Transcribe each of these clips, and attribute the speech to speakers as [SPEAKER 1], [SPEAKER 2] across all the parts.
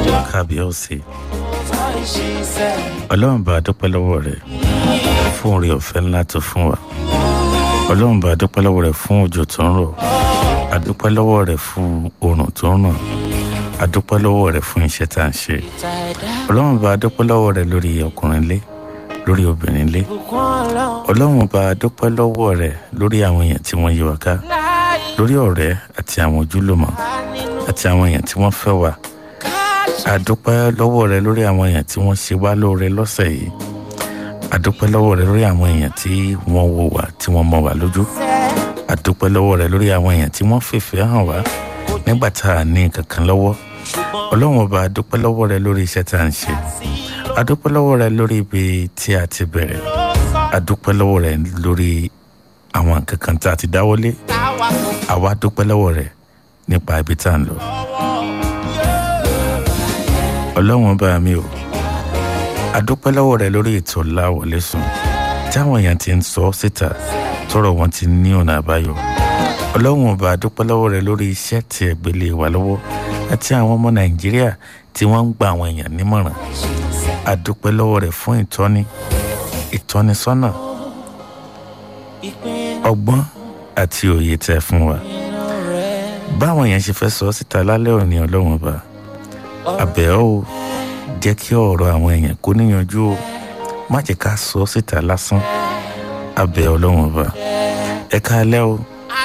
[SPEAKER 1] kábíyèsí ọlọ́run bá a dúpẹ́ lọ́wọ́ rẹ̀ fún oore ọ̀fẹ́ ńlá tó fún wa ọlọ́run bá a dúpẹ́ lọ́wọ́ rẹ̀ fún òjò tó ń rọ̀ a dúpẹ́ lọ́wọ́ rẹ̀ fún oòrùn tó ń ràn a dúpẹ́ lọ́wọ́ rẹ̀ fún iṣẹ́ tá à ń ṣe ọlọ́run bá a dúpẹ́ lọ́wọ́ rẹ̀ lórí ọkùnrin lé lórí obìnrin lé ọlọ́run bá a dúpẹ́ lọ́wọ́ rẹ̀ lórí àwọn èèyàn tí wọ́n yí wa ká lórí ọ̀rẹ́ àti àwọn ojúlùmọ̀ àti àwọn èèyàn tí wọ́n fẹ́ wa a dúpẹ́ lọ́wọ́ rẹ̀ lórí àwọn èèyàn tí wọ́n ṣe wá lóore lọ́sẹ̀ yìí a dúpẹ́ lọ́wọ́ rẹ̀ lórí àwọn èèyàn tí wọ́n wò wá tí wọ́n mọ̀ wá lójú a dúpẹ́ lọ́wọ́ rẹ̀ lórí àwọn èèyàn tí wọ́n fèfé hàn wá nígbà tá a ní kankan lọ́wọ́ ọlọ́run ọba a dúpẹ́ lọ́wọ́ rẹ̀ lórí iṣẹ́ tá à ń ṣe a dúpẹ́ lọ́wọ́ rẹ̀ lórí ibi tí a ti bẹ̀rẹ̀ a dúpẹ́ lọ́wọ́ rẹ̀ lórí àwọn nǹkan kan tá a ti dáwọ́lé àwa dúpẹ́ lọ́wọ́ rẹ̀ nípa ibi tá à ń lọ ọlọ́run ọba mi o a dúpẹ́ lọ́wọ́ rẹ̀ lórí ètò láwọlé sùn táwọn èèyàn ti ń sọ síta tọrọ wọn ti ní ọ̀nà àbáyọ ọlọ́run ọba a dúpẹ́ lọ́wọ́ rẹ̀ lórí iṣẹ́ tí ẹ gbélé wa lọ́wọ́ àti àwọn ọmọ nàìjíríà tí wọ́n ń gba àwọn èèyàn nímọ̀ràn a dúpẹ́ lọ́wọ́ rẹ̀ fún ìtọ́ni ìtọ́nisọ́nà ọgbọ́n àti òye tẹ́ fún wa báwọn èèyàn ṣe fẹ́ sọ síta lálẹ́ òní ọlọ́run ọba àbẹ̀ ọ́ o jẹ́ kí ọ̀rọ̀ àwọn èèyàn kó níyanjú o má jẹ́ ká sọ síta lásán àbẹ̀ ọlọ́run ọba ẹ káalẹ́ o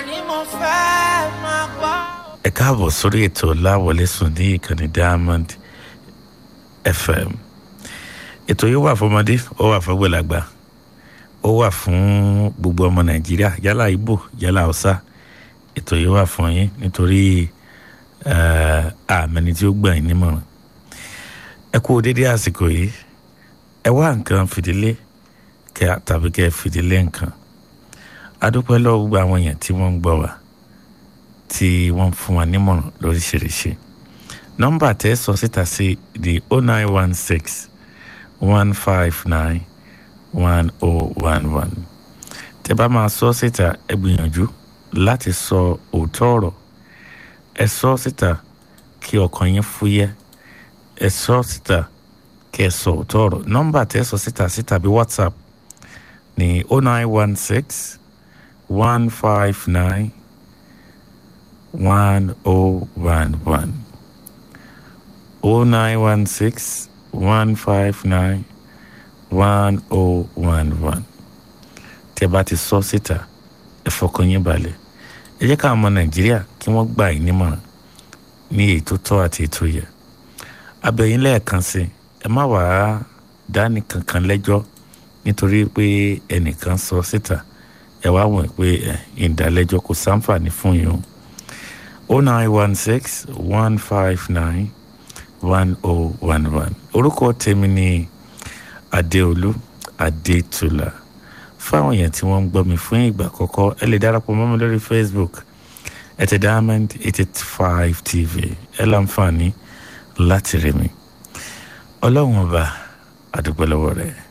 [SPEAKER 1] ẹ káàbọ̀ sórí ètò láwọlé sùn ní ìkànnì diamond fm ètò yìí wà fọmọdé ó wà fọgbẹ̀lágbà ó wà fún gbogbo ọmọ nàìjíríà yálà ibo yálà haúsá ètò yìí wà fún yín nítorí àmẹni tí ó gbà yín nímọ̀ràn ẹ kú dédé àsìkò yìí ẹ wá nǹkan fìdílé kẹ tàbí kẹ fìdílé nǹkan adúpẹ́ lọ́wọ́ gbogbo àwọn èèyàn tí wọ́n ń gbọ́ wa tí wọ́n fún wa nímọ̀ràn lóríṣiríṣi nọ́mbà tẹ́ sọ síta sí di oh nine one six one five nine one oh one one tẹ́ bá máa sọ síta ẹ gbìyànjú láti sọ òótọ́ ọ̀rọ̀ ẹ sọ síta kí ọkàn yín fúyẹ́ ẹ sọ síta kí ẹ sọ òótọ́ ọ̀rọ̀ nọ́mbà tẹ́ sọ síta síta bí whatsapp ní oh nine one six one five nine one oh one one oh nine one six one five nine one oh one one tẹ́ bá ti sọ síta ẹ fọkàn yín balẹ̀ ẹ jẹ́ káwọn ọmọ nàìjíríà kí wọ́n gbà yín nímọ̀ràn ní ètò tọ́ àti ètò yẹ abẹ́yìn lẹ́ẹ̀kan sí ẹ má wàá dání kankan lẹ́jọ́ nítorí pé ẹnìkan sọ síta ẹ wá wọ̀n pé ìdálẹ́jọ́ kò sáǹfààní fún yín o oh nine one six one five nine one oh one one orúkọ tèmi ni adéolú adétúlà fáwọn èèyàn tí wọ́n ń gbọ́ mi fún ìgbà àkọ́kọ́ ẹ lè darapọ̀ mọ́ mi lórí facebook ẹ ti diamond eight eight five tv ẹ láǹfààní láti rí mi ọlọ́run ọba àdúgbò lọ́wọ́ rẹ̀.